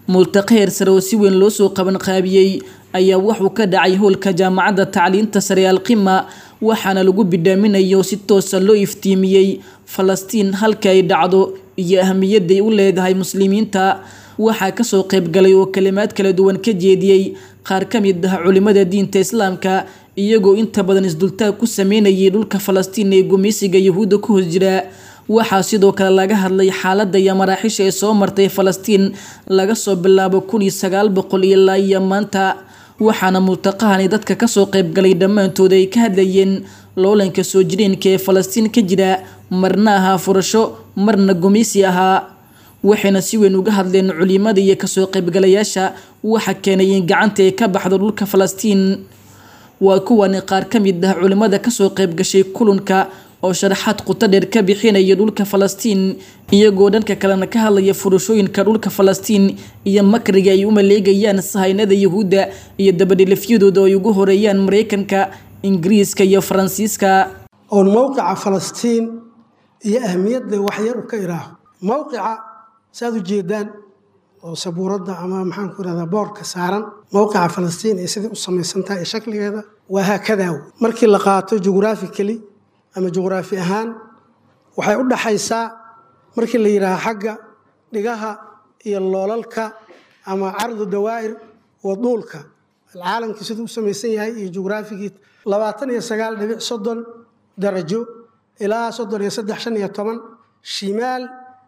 multaqa heer sare oo si weyn loo soo qaban qaabiyey ayaa wuxuu ka dhacay howlka jaamacadda tacliinta sare alqima waxaana lagu bidhaaminayo si toosa loo iftiimiyey falastiin halka ay dhacdo iyo ahmiyadday u leedahay muslimiinta waxaa kasoo qaybgalay oo kalimaad kala duwan ka jeediyey qaar ka mid ah culimada diinta islaamka iyagoo inta badan isdultaag ku sameynayay dhulka falastiin ee gumeysiga yahuudda ku hoos jira waxaa sidoo kale laga hadlay xaaladda iyo maraaxiisha ee soo martay falastiin laga soo bilaabo kun iyo sagaal boqol ilaa iyo maanta waxaana multaqahani dadka kasoo qaybgalay dhammaantood ay ka hadlayeen loolanka soo jireenka ee falastiin ka jira marna ahaa furasho marna gumeysi ahaa waxayna si weyn uga hadleen culimada iyo kasoo qaybgalayaasha waxa keenay in gacanta ay ka baxdo dhulka falastiin waa kuwani qaar ka mid ah culimada kasoo qaybgashay kulanka oo sharaxaad quto dheer ka bixinaya dhulka falastiin iyagoo dhanka kalena ka hadlaya furashooyinka dhulka falastiin iyo makriga ay u maleegayaan sahaynada yahuudda iyo dabadhilafyadooda ay ugu horeeyaan mareykanka ingiriiska iyo faransiiska oon mowqica falastiin iyo ahmiyadda waxyar u ka iraaho mowqica saaad u jeedaan oo sabuuradda ama maxaan ku irahdaa boorka saaran mowqica falastiin ee sidai u samaysan tahay ee shakligeeda waa haakadaa wey markii la qaato jughraphically ama juqhraafi ahaan waxay u dhaxaysaa markii la yidhaaha xagga dhigaha iyo loolalka ama cardu dawaa'ir waduulka alcaalamkii siduu u samaysan yahay iyo jughraafigii labaatan iyo sagaal dhibic soddon darajo ilaa soddon iyo saddex shan iyo toban shimaal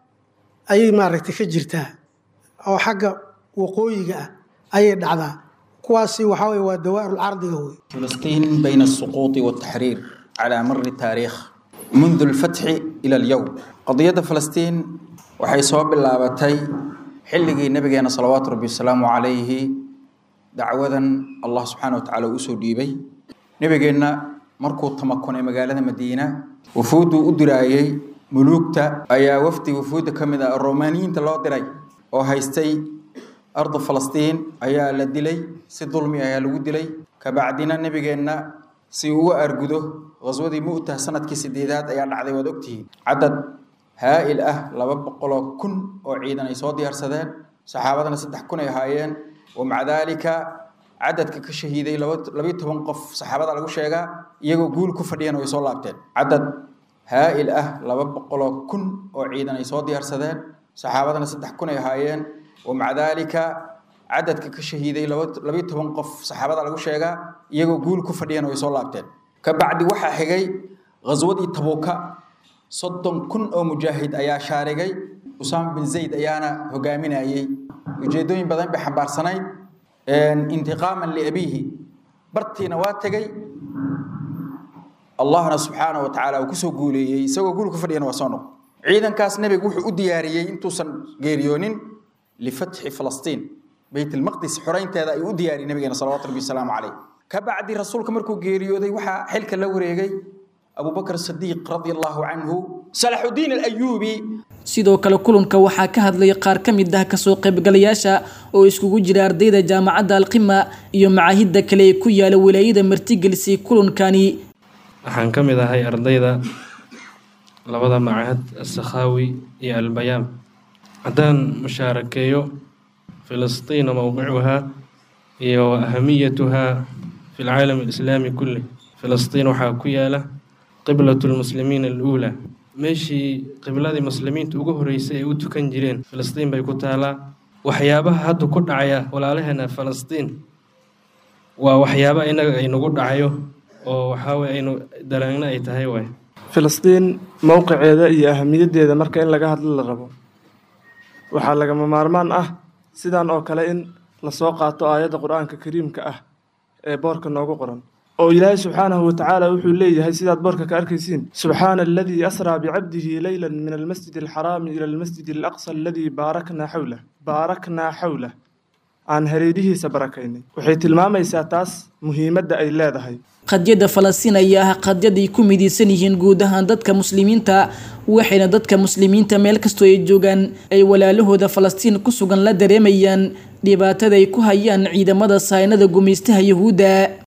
ayay maaragtay ka jirtaa oo xagga waqooyiga ah ayay dhacdaa kuwaasi waxaa weye waa dawaa'irulcardiga wey فلسطين بين السقوط والتحرير على مر التاريخ منذ الفتح إلى اليوم قضية فلسطين waxay soo bilaabatay xilligii nabigeena salawaatu rabbi wasalaamu calayhi dacwadan allah subxaana wa tacaala uu soo dhiibay nabigeenna markuu tamakunay magaalada madiina wufuudduu u diraayey muluugta ayaa wafdi wufuudda ka mid ah romaaniyiinta loo diray oo haystay ardu falastiin ayaa la dilay si dulmi ayaa lagu dilay kabacdina nabigeenna si uu uga argudo qaswadii mu'tah sanadkii sideedaad ayaa dhacday waad ogtihiin cadad haa'il ah laba boqoloo kun oo ciidan ay soo diyaarsadeen saxaabadana saddex kun ay ahaayeen wamaca daalika cadadka ka shahiiday labayo toban qof saxaabada lagu sheegaa iyagoo guul ku fadhiyana way soo laabteen cadad haa'il ah laba boqoloo kun oo ciidan ay soo diyaarsadeen saxaabadana saddex kun ay ahaayeen wamaca daalika cadadka ka shahiiday labayo toban qof saxaabada lagu sheegaa iyagoo guul ku fadhiyana way soo laabteen kabacdi waxaa xigay ghaswadii tabuuka soddon kun oo mujaahid ayaa shaarigay usaama bin zayd ayaana hogaaminayey ujeedooyin badan bay xambaarsanayd intiqaaman liabiihi bartiina waa tegey allahna subxaanahu wa tacaala uu kusoo guuleeyey isagoo guul ku fadhiyana waa soo noq ciidankaas nebigu wuxuu u diyaariyey intuusan geeriyoonin lifatxi falastiin beyt ilmaqdis xoraynteeda ayuu u diyaariyey nabigeena salawatu rabbi wasalaamu caleyh kabacdi rasuulka markuu geeriyooday waxaa xilka la wareegay abubakr sadiiq radia allahu canhu salaxudiin alayuubi sidoo kale kulanka waxaa ka hadlay qaar ka mid ah kasoo qaybgalayaasha oo iskugu jira ardayda jaamacadda alqima iyo macaahidda kale ee ku yaala walaayada martigelisay kulankani waxaan ka mid ahay ardayda labada macahad asakhaawi iyo albayaam haddaan mushaarakeeyo filistiina mowqicuhaa iyo ahamiyatuhaa fi lcaalam alislaami kulli filistiin waxaa ku yaala qiblat lmuslimiina aluulaa meeshii qibladii muslimiinta ugu horeysay ay u tukan jireen filistiin bay ku taalaa waxyaabaha hadda ku dhacaya walaalaheena falastiin waa waxyaaba inaga aynagu dhacayo oo waxaaweye aynu daraangna ay tahay waay filistiin mowqiceeda iyo ahamiyaddeeda marka in laga hadlo la rabo waxaa lagama maarmaan ah sidan oo kale in lasoo qaato aayadda qur-aanka kariimka ah ee boorka noogu qoran oo ilaahay subxaanahu watacaala wuxuu leeyahay sidaad boorka ka arkaysiin subxaana aladii asraa bicabdihi leyla min almasjid alxaraami ila almasjid alaqsa aladii baaraknaa xawlah baaraknaa xawlah aan hareerihiisa barakaynay waxay tilmaamaysaa taas muhiimadda ay leedahay qadyada falastiin ayaa ah qadyad ay ku midaysan yihiin guud ahaan dadka muslimiinta waxayna dadka muslimiinta meel kastoo ay joogaan ay walaalahooda falastiin ku sugan la dareemayaan dhibaatada ay ku hayaan ciidamada saynada gumaystaha yahuudda